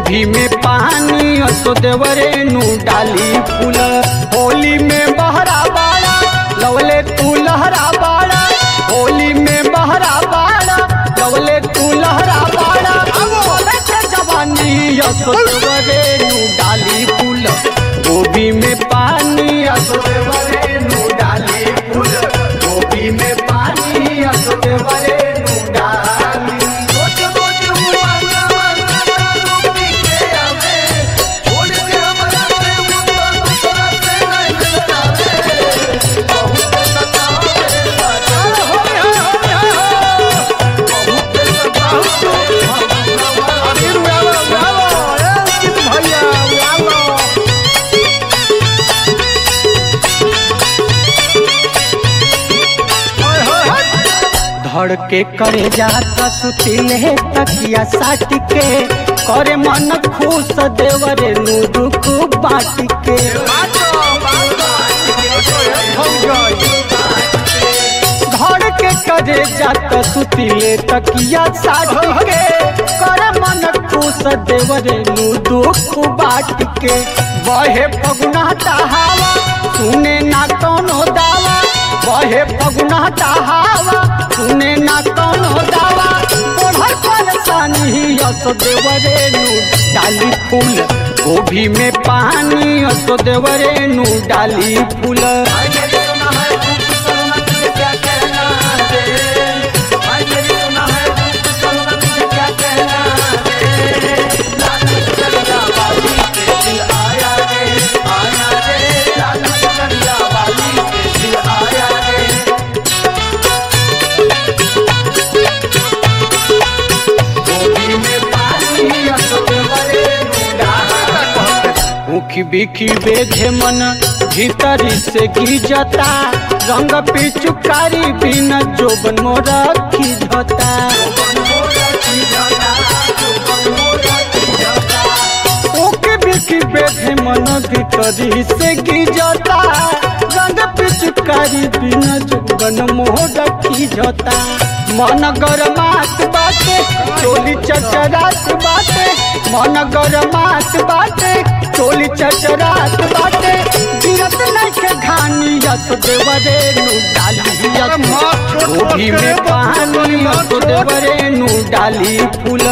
गोभी में पानी असो देवरे नु डाली फूल होली में बहरा बाड़ा लवले तू लहरा बाड़ा होली में बहरा बाड़ा लवले तू लहरा बाड़ा बोले के जवानी असो देवरे नु डाली फूल गोभी में पानी असो देवरे नु डाली फूल गोभी में पानी असो देवरे नु डाली रोज रोज मुआना माना रूपी के आवे छोड़ के हमरा से मुद्दा दूसरा से नहीं लगावे बहुत सतावे सतावे बहुत सतावे अबीर उड़ावो उड़ावो ए कित भैया उड़ावो ओए होए होए धड़ के करे जाता सुतिले तकिया साट के करे मन खुश देवरे नु दुख बाट के बातो बातो हो गई धड़ के करे जाता सुतिले तकिया साट के करे मन खुश देवरे नु दुख बाट के बहे पगुना हवा सुने ना कोनो दावा बहे पगुना हवा सुने ना कोनो दावा ओढ़ल परेशानी असो देवरे नु डाली फूल गोभी में पानी असो देवरे नु डाली फूल भाई मेरी सुना है रूप सलना तुझे क्या कहना है भाई मेरी सुना है रूप सलना तुझे क्या कहना है लाल चलिया वाली के दिल आया रे आया रे लाल चलिया वाली के दिल आया रे गोभी में पानी असोते बरे डाला मुखी बिखी बेधे मन भीतरी से गिजता रंग पिचुकारी बिन जोबन मोरा खिझता ओके बिखी बेधे मन भीतरी से गिजता रंग पिचुकारी बिन जोबन मोरा खिझता मन गरमात बाटे चोली चचरात बाटे मन गरमात बाटे चोली चचरात बाटे गिरत नइखे घानी यस देवरे नु डाली यस गोभी में पानी यस देवरे नु डाली फूल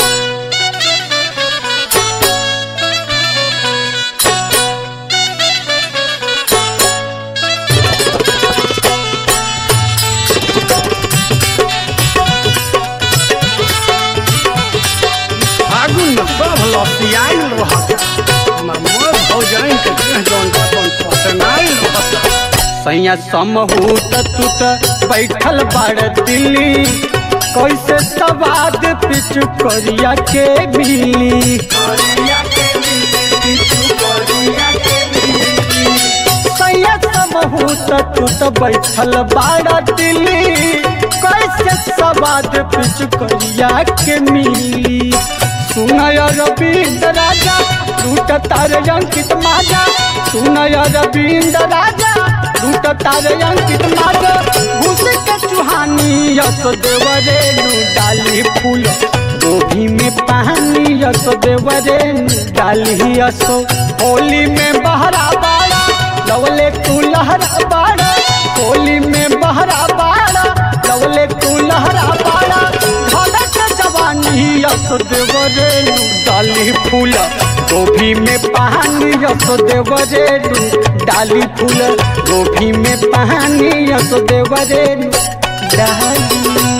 फागुन में सब लसियाइल रहत हमर मोर भौजाइन के देह जौन बतन पसनाइल रहत सैया समहूत तुत बैठल बाड़ दिल्ली कैसे सवाद पिचु करिया के मिली सैया समहूत तुत बैठल बाड़ दिल्ली कैसे सवाद पिचु करिया के मिली सुनय रविंद्र राजा लूट तार अंकित माजा सुनय रविंद्र राजा लूट तार अंकित माजा घुस के चुहानी यस देवरे नु डाली फूल गोभी में पानी यस देवरे नु डाली यसो होली में बहरा बाड़ा लवले तू लहरा बाड़ा होली में बहरा बाड़ा लवले तू लहरा बाड़ा धड़क जवानी यस देवरे नु डाली फूल गोभी में पानी यस देवरे नु डाली फूल गोभी में पानी यस देवरे नु डाली